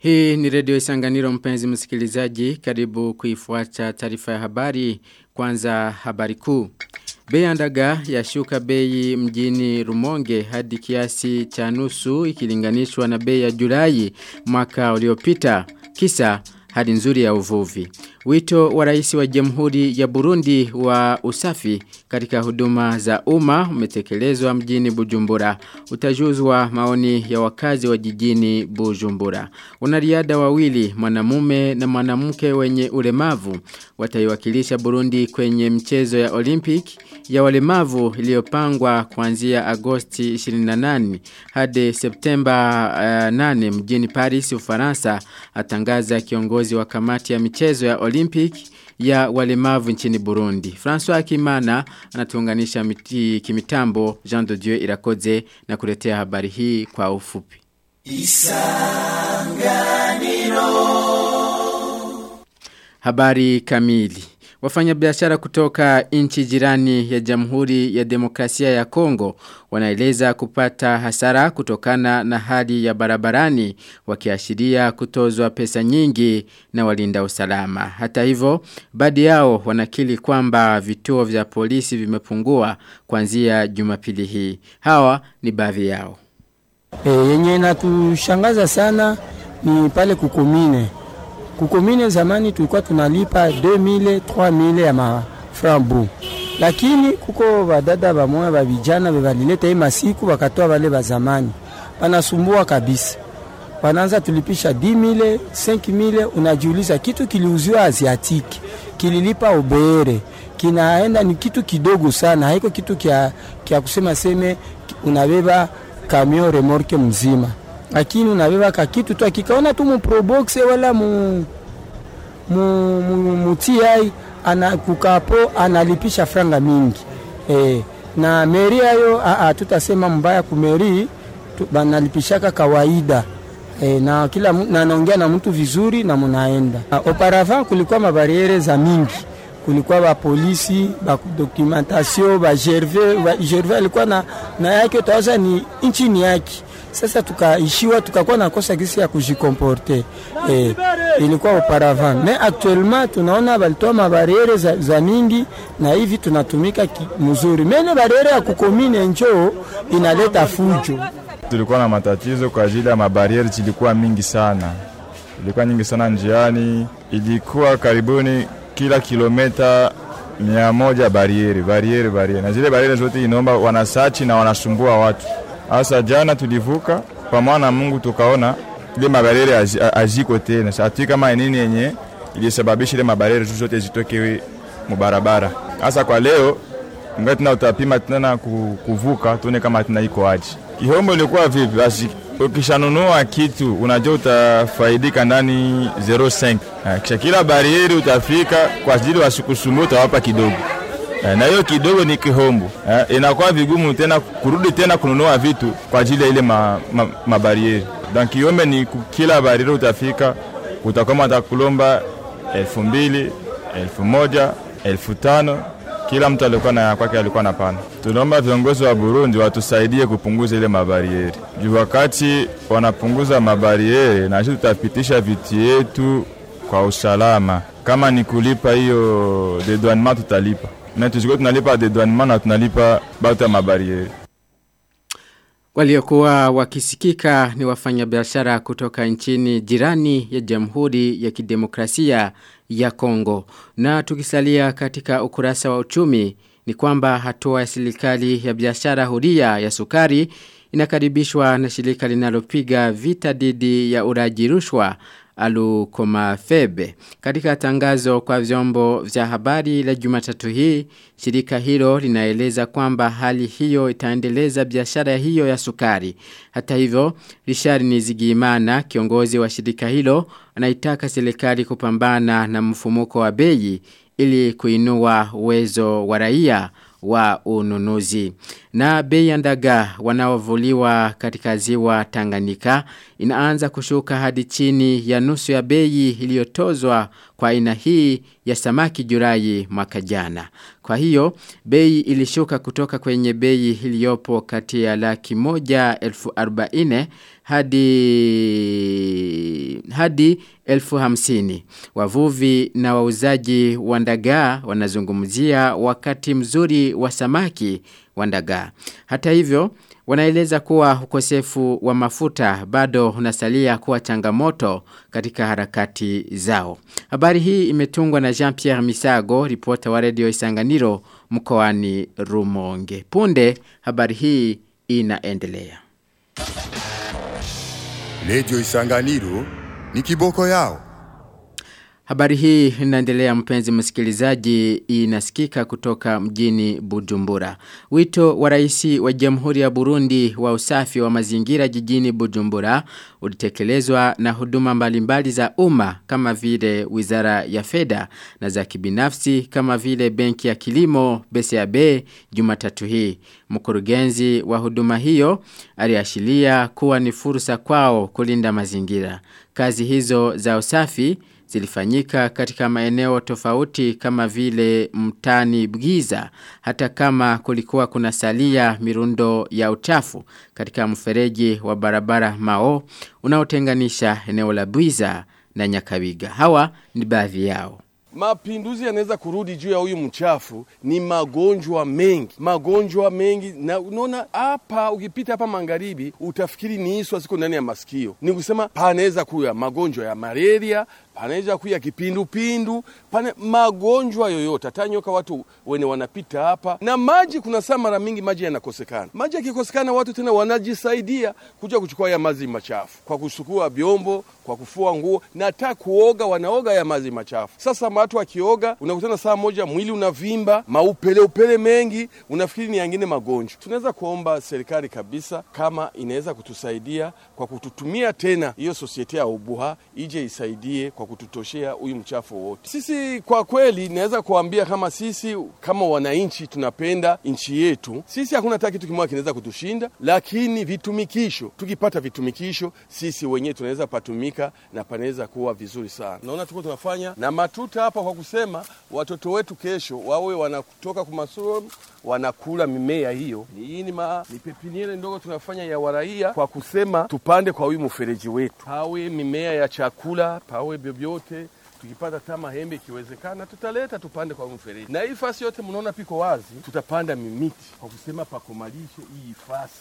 Hii ni redio Isanganiro mpenzi msikilizaji karibu kuifuata taarifa ya habari kwanza habari kuu. Bei ya ndaga yashuka bei mjini Rumonge hadi kiasi cha nusu ikilinganishwa na bei ya Julai mwaka uliopita. Kisa hadi nzuri ya uvuvi. Wito wa rais wa Jamhuri ya Burundi wa usafi katika huduma za umma umetekelezwa mjini Bujumbura. Utajuzwa maoni ya wakazi wa jijini Bujumbura. Wanariadha wawili mwanamume na mwanamke wenye ulemavu wataiwakilisha Burundi kwenye mchezo ya Olympic ya walemavu iliyopangwa kuanzia Agosti 28 hadi Septemba uh, 8 mjini Paris Ufaransa atangaza kiongozi wa kamati ya michezo ya Olympic ya walemavu nchini Burundi. François Akimana anatuunganisha miti kimitambo Jean de Dieu Irakoze na kuletea habari hii kwa ufupi. Isanganiro Habari kamili Wafanyabiashara kutoka nchi jirani ya Jamhuri ya Demokrasia ya Kongo wanaeleza kupata hasara kutokana na hali ya barabarani wakiashiria kutozwa pesa nyingi na walinda usalama. Hata hivyo, baadhi yao wanakili kwamba vituo vya polisi vimepungua kuanzia Jumapili hii. Hawa ni baadhi yao. E, yenye inatushangaza sana ni pale kukumine kukomine zamani tulikuwa tunalipa 2000 3000 ya maframbu lakini kuko badada bamoya ba vijana bebalileta hii masiku bakatoa bale ba zamani banasumbua kabisa wanaanza tulipisha 10000 5000 unajiuliza kitu kiliuziwa asiatiki kililipa ubere kinaenda ni kitu kidogo sana haiko kitu kia, kia kusema seme unabeba kamio remorke mzima lakini unabeba ka kitu tu akikaona tu mu probox wala mu mu, mu, mu TI ana kukapo analipisha franga mingi e, na meri ayo tutasema mbaya kumeri banalipishaka kawaida e, na kila na naongea na mtu vizuri na munaenda auparavant kulikuwa mabariere za mingi kulikuwa ba polisi ba documentation ba gervais ba gervais alikuwa na, na yake utawaza ni nchi ni yake sasa tukaishiwa tukakuwa nakosa gisi ya kujikomporte eh, ilikuwa auparavant mais actuellement tunaona balitoa mabariere za, za mingi na hivi tunatumika mzuri mene bariere ya kukomine njoo inaleta fujo tulikuwa na matatizo kwa ajili ya mabariere zilikuwa mingi sana ilikuwa nyingi sana njiani ilikuwa karibuni kila kilometa mia moja bariere bariere bariere na zile bariere zote inaomba wanasachi na wanasumbua watu Asa jana tulivuka pamoja na Mungu tukaona ile mabarere aziko tena. Sasa kama nini yenye ilisababisha ile mabarere zote zitoke mubarabara. Asa kwa leo ngati tuna utapima tena kuvuka tuone kama tuna iko aje. Kihombo ilikuwa vipi? Basi ukishanunua kitu unajua utafaidika ndani 05. Kisha kila barieri utafika kwa ajili wasikusumbua utawapa kidogo na hiyo kidogo ni kihombo eh, inakuwa vigumu tena kurudi tena kununua vitu kwa ajili ya ile mabarieri ma, ma donc kiombe ni kila barieri utafika utakwama atakulomba elfu mbili elfu moja elfu tano kila mtu alikuwa na kwake alikuwa na pana. Tunaomba viongozi wa Burundi watusaidie kupunguza ile mabarieri juu wakati wanapunguza mabarieri, na sisi tutapitisha vitu yetu kwa usalama. Kama ni kulipa hiyo dedouanement tutalipa na tusiko tunalipa dedouanement na tunalipa batu ya mabarieri. Waliokuwa wakisikika ni wafanyabiashara kutoka nchini jirani ya Jamhuri ya Kidemokrasia ya Kongo. Na tukisalia katika ukurasa wa uchumi ni kwamba hatua ya serikali ya biashara huria ya sukari inakaribishwa na shirika linalopiga vita dhidi ya uraji rushwa Alukomafebe. Katika tangazo kwa vyombo vya habari la Jumatatu hii, shirika hilo linaeleza kwamba hali hiyo itaendeleza biashara hiyo ya sukari. Hata hivyo, Richard Nizigimana, kiongozi wa shirika hilo, anaitaka serikali kupambana na mfumuko wa bei ili kuinua uwezo wa raia wa ununuzi. Na bei ya ndaga wanaovuliwa katika ziwa Tanganyika inaanza kushuka hadi chini ya nusu ya bei iliyotozwa kwa aina hii ya samaki Julai mwaka jana. Kwa hiyo bei ilishuka kutoka kwenye bei iliyopo kati ya laki moja elfu arobaine hadi hadi elfu hamsini. Wavuvi na wauzaji wa ndagaa wanazungumzia wakati mzuri wa samaki wa ndagaa. Hata hivyo, wanaeleza kuwa ukosefu wa mafuta bado unasalia kuwa changamoto katika harakati zao. Habari hii imetungwa na Jean-Pierre Misago, ripota wa redio Isanganiro mkoani Rumonge. Punde habari hii inaendelea. Redio Isanganiro ni kiboko yao. Habari hii inaendelea mpenzi msikilizaji inasikika kutoka mjini Bujumbura. Wito wa rais wa Jamhuri ya Burundi wa usafi wa mazingira jijini Bujumbura ulitekelezwa na huduma mbalimbali za umma kama vile Wizara ya Fedha na za kibinafsi kama vile Benki ya Kilimo BCAB Jumatatu hii. Mkurugenzi wa huduma hiyo aliashiria kuwa ni fursa kwao kulinda mazingira. Kazi hizo za usafi zilifanyika katika maeneo tofauti kama vile mtani Bgiza hata kama kulikuwa kuna salia mirundo ya uchafu katika mfereji wa barabara Mao unaotenganisha eneo la Bwiza na Nyakabiga. Hawa ni baadhi yao. Mapinduzi yanaweza kurudi juu ya huyu mchafu ni magonjwa mengi, magonjwa mengi. Na unaona hapa, ukipita hapa magharibi utafikiri ni iswa ziko ndani ya masikio. Ni kusema panaweza kuya magonjwa ya malaria, panaweza kuya kipindupindu, pane magonjwa yoyote, hata nyoka watu wene wanapita hapa. Na maji, kuna saa mara mingi maji yanakosekana. Maji yakikosekana, watu tena wanajisaidia kuja kuchukua ya maji machafu kwa kusukua vyombo, kwa kufua nguo na hata kuoga, wanaoga ya maji machafu. Sasa watu wakioga, unakutana saa moja mwili unavimba, maupele upele mengi, unafikiri ni yangine magonjwa. Tunaweza kuomba serikali kabisa, kama inaweza kutusaidia kwa kututumia tena hiyo sosiete ya ubuha ije isaidie kwa kututoshea huyu mchafu wote. Sisi kwa kweli, naweza kuambia kama sisi kama wananchi tunapenda nchi yetu, sisi hakuna hata kitu kimoja kinaweza kutushinda, lakini vitumikisho, tukipata vitumikisho sisi wenyewe tunaweza patumika na panaweza kuwa vizuri sana. Naona tuko tunafanya na matuta hapa kwa kusema watoto wetu kesho wawe wanatoka kumasomo wanakula mimea hiyo. Hii ni, ma, ni pepiniere ndogo tunafanya ya waraia kwa kusema tupande kwa huyu mfereji wetu, pawe mimea ya chakula, pawe vyovyote tukipata ta mahembe ikiwezekana tutaleta tupande kwa mfereji, na hii fasi yote mnaona piko wazi, tutapanda mimiti kwa kusema pakomalishe hii fasi.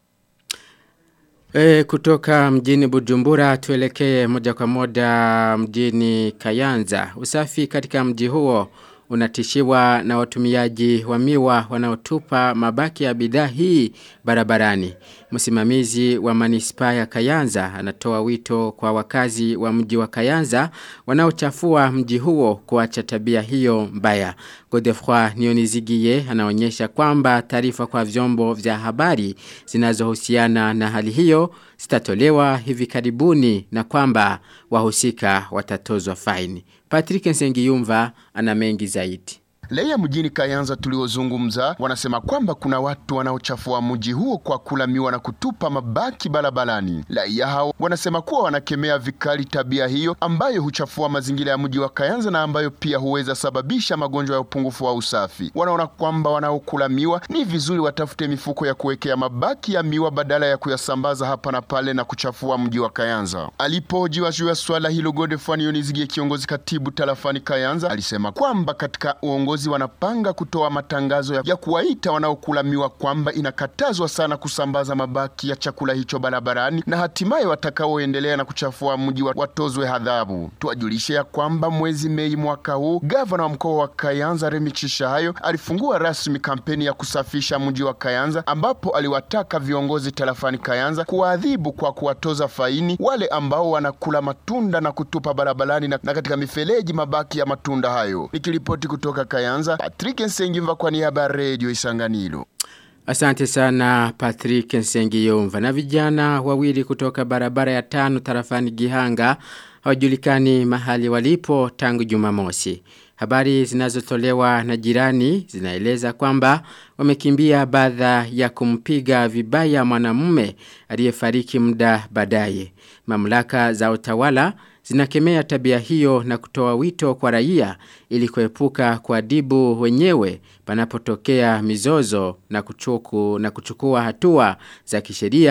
E, kutoka mjini Bujumbura tuelekee moja kwa moja mjini Kayanza. Usafi katika mji huo unatishiwa na watumiaji wa miwa wanaotupa mabaki ya bidhaa hii barabarani. Msimamizi wa manispaa ya Kayanza anatoa wito kwa wakazi wa mji wa Kayanza wanaochafua mji huo kuacha tabia hiyo mbaya. Godefroy Nionizigie anaonyesha kwamba taarifa kwa vyombo vya habari zinazohusiana na hali hiyo zitatolewa hivi karibuni na kwamba wahusika watatozwa faini. Patrick Nsengiyumva ana mengi zaidi. Leya mjini Kayanza tuliozungumza wanasema kwamba kuna watu wanaochafua mji huo kwa kula miwa na kutupa mabaki barabarani. Raia hao wanasema kuwa wanakemea vikali tabia hiyo ambayo huchafua mazingira ya mji wa Kayanza na ambayo pia huweza sababisha magonjwa ya upungufu wa usafi. Wanaona kwamba wanaokula miwa ni vizuri watafute mifuko ya kuwekea mabaki ya miwa badala ya kuyasambaza hapa na pale na kuchafua mji wa Kayanza. Alipohojiwa juu ya swala hilo, Godefroid Nionizigie, kiongozi katibu tarafani Kayanza, alisema kwamba katika uongozi viongozi wanapanga kutoa matangazo ya, ya kuwaita wanaokula miwa kwamba inakatazwa sana kusambaza mabaki ya chakula hicho barabarani na hatimaye watakaoendelea na kuchafua mji watozwe adhabu. Tuwajulishe ya kwamba mwezi Mei mwaka huu gavana wa mkoa wa Kayanza Remi Chishahayo alifungua rasmi kampeni ya kusafisha mji wa Kayanza ambapo aliwataka viongozi tarafani Kayanza kuwaadhibu kwa kuwatoza faini wale ambao wanakula matunda na kutupa barabarani na, na katika mifereji mabaki ya matunda hayo. Nikiripoti kutoka Kayanza Kayanza, Patrick Nsengimva kwa niaba ya Radio Isanganiro. Asante sana Patrick Nsengiyumva. Na vijana wawili kutoka barabara ya tano tarafani Gihanga hawajulikani mahali walipo tangu Jumamosi. Habari zinazotolewa na jirani zinaeleza kwamba wamekimbia baada ya kumpiga vibaya mwanamume aliyefariki muda baadaye. Mamlaka za utawala zinakemea tabia hiyo na kutoa wito kwa raia ili kuepuka kuadibu wenyewe panapotokea mizozo na kuchuku na kuchukua hatua za kisheria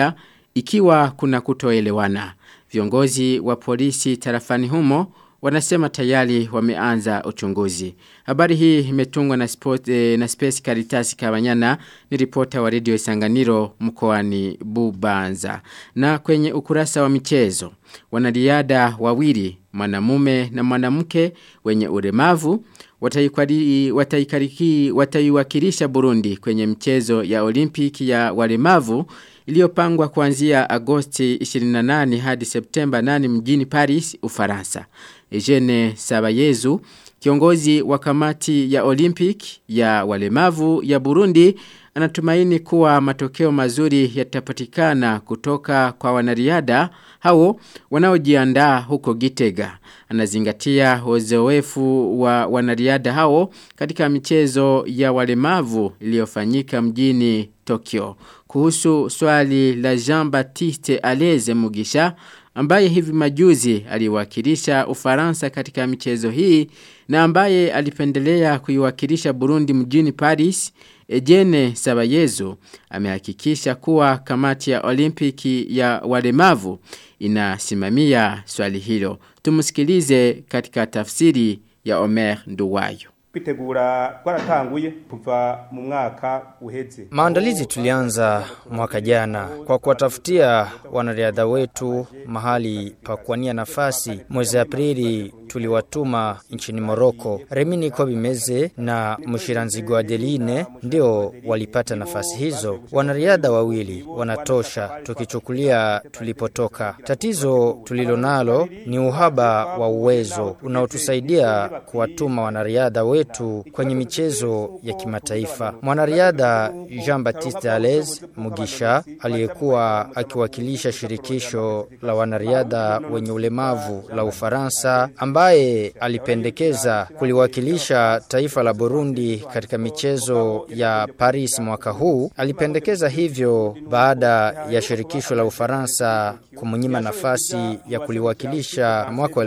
ikiwa kuna kutoelewana. Viongozi wa polisi tarafani humo wanasema tayari wameanza uchunguzi. Habari hii imetungwa na, sport, eh, na Space Caritas Kabanyana ni ripota wa Radio Isanganiro mkoani Bubanza. Na kwenye ukurasa wa michezo, wanariada wawili, mwanamume na mwanamke wenye ulemavu wataikwari- wataikariki- wataiwakilisha Burundi kwenye mchezo ya Olimpiki ya walemavu iliyopangwa kuanzia Agosti 28 hadi Septemba 8 mjini Paris, Ufaransa. Eugene Sabayezu, kiongozi wa kamati ya Olympic ya walemavu ya Burundi, anatumaini kuwa matokeo mazuri yatapatikana kutoka kwa wanariada hao wanaojiandaa huko Gitega. Anazingatia uzoefu wa wanariada hao katika michezo ya walemavu iliyofanyika mjini Tokyo. Kuhusu swali la Jean-Baptiste Aleze Mugisha ambaye hivi majuzi aliwakilisha Ufaransa katika michezo hii na ambaye alipendelea kuiwakilisha Burundi mjini Paris, Ejene Sabayezu amehakikisha kuwa kamati ya Olimpiki ya walemavu inasimamia swali hilo. Tumusikilize katika tafsiri ya Omer Nduwayo. kwitegura twaratanguye kuva mu mwaka uheze Maandalizi tulianza mwaka jana kwa kuwatafutia wanariadha wetu mahali pa kuwania nafasi. Mwezi Aprili tuliwatuma nchini Moroko. Remini Kobimeze na Mushiranzigo Adeline ndio walipata nafasi hizo. Wanariadha wawili wanatosha tukichukulia tulipotoka. Tatizo tulilonalo ni uhaba wa uwezo unaotusaidia kuwatuma wanariadha wetu kwenye michezo ya kimataifa. Mwanariadha Jean-Baptiste Alez Mugisha aliyekuwa akiwakilisha shirikisho la wanariadha wenye ulemavu la Ufaransa ambaye alipendekeza kuliwakilisha taifa la Burundi katika michezo ya Paris mwaka huu. Alipendekeza hivyo baada ya shirikisho la Ufaransa kumnyima nafasi ya kuliwakilisha mwaka wa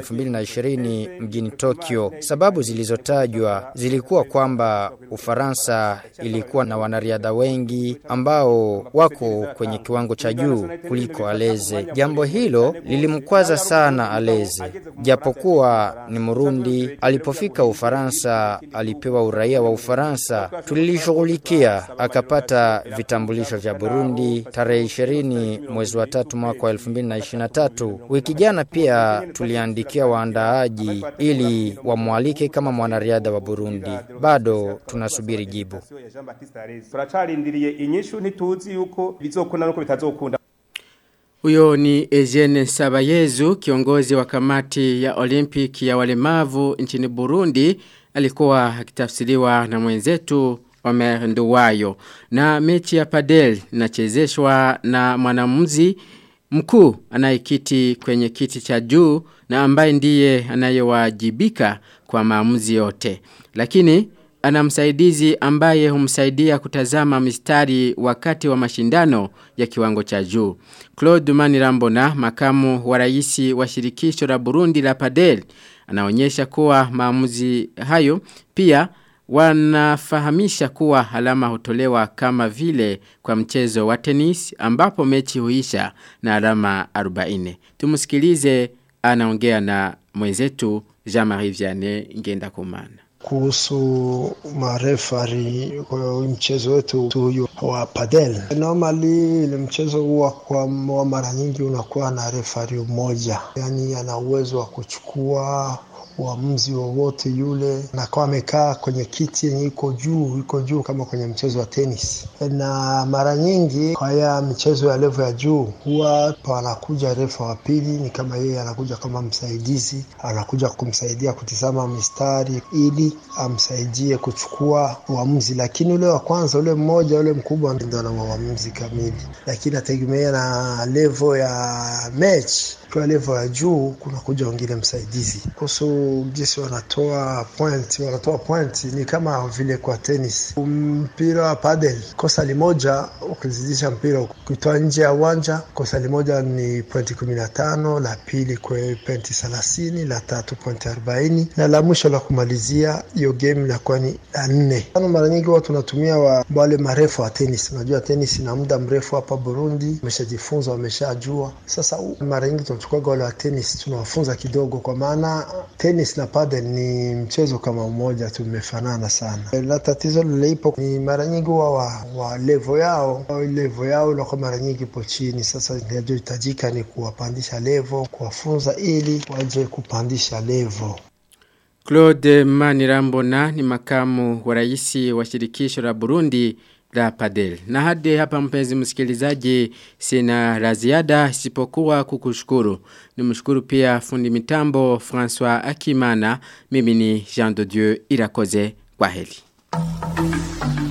2020 mjini Tokyo. Sababu zilizotajwa zilikuwa kwamba Ufaransa ilikuwa na wanariadha wengi ambao wako kwenye kiwango cha juu kuliko Aleze. Jambo hilo lilimkwaza sana Aleze, japokuwa ni Murundi. Alipofika Ufaransa alipewa uraia wa Ufaransa, tulilishughulikia akapata vitambulisho vya Burundi tarehe 20 mwezi wa tatu mwaka wa 2023. Wiki jana pia tuliandikia waandaaji ili wamwalike kama mwanariadha wa Burundi. Bado tunasubiri jibu. turacarindiriye inyishu ntituzi yuko bizokunda nuko bitazokunda Huyo ni Eugene Sabayezu, kiongozi wa kamati ya Olympic ya walemavu nchini Burundi, alikuwa akitafsiriwa na mwenzetu Omer Nduwayo. Na mechi ya padel inachezeshwa na mwanamuzi mkuu anayekiti kwenye kiti cha juu na ambaye ndiye anayewajibika kwa maamuzi yote. Lakini ana msaidizi ambaye humsaidia kutazama mistari wakati wa mashindano ya kiwango cha juu. Claude Manirambona, makamu wa raisi wa shirikisho la Burundi la Padel, anaonyesha kuwa maamuzi hayo pia wanafahamisha kuwa alama hutolewa kama vile kwa mchezo wa tenis ambapo mechi huisha na alama 40. Tumusikilize anaongea na mwenzetu Jean-Marie Vianney Ngenda Kumana kuhusu marefari kwa mchezo wetu huyu wa padel. Normally ile mchezo huwa kwa mara nyingi unakuwa na refari mmoja, yani ana uwezo wa kuchukua uamuzi wowote yule, nakuwa amekaa kwenye kiti yenye iko juu iko juu kama kwenye mchezo wa tenis. Na mara nyingi kwa ya michezo ya levo ya juu huwa panakuja refa wa pili, ni kama yeye anakuja kama msaidizi, anakuja kumsaidia kutizama mistari ili amsaidie kuchukua uamuzi, lakini ule wa kwanza, ule mmoja, ule mkubwa ndo ana uamuzi kamili, lakini ategemea na levo ya mechi ukiwa level ya juu kunakuja wengine msaidizi. Kuhusu jinsi wanatoa point, wanatoa point ni kama vile kwa tennis. Mpira wa padel, kosa limoja ukizidisha mpira ukitoa nje ya uwanja, kosa limoja ni pointi kumi na tano, la pili kwa pointi thelathini, la tatu pointi arobaini na la mwisho la kumalizia hiyo game inakuwa ni la nne. Mara nyingi huwa tunatumia wa, wale marefu wa tenis. Unajua tenis ina muda mrefu hapa Burundi, wameshajifunza wameshajua. Sasa mara nyingi tunachukuaga wale wa tenis tunawafunza kidogo, kwa maana tenis na padel ni mchezo kama mmoja, tumefanana sana. La tatizo lilipo ni mara nyingi huwa wa, wa levo yao levo yao inakuwa mara nyingi ipo chini. Sasa inachohitajika ni kuwapandisha levo, kuwafunza ili waje kupandisha levo. Claude Manirambona ni makamu wa rais wa shirikisho la Burundi la Padel. Na hadi hapa mpenzi msikilizaji sina la ziada isipokuwa kukushukuru. Nimshukuru pia fundi mitambo François Akimana. Mimi ni Jean de Dieu Irakoze. Kwa heri.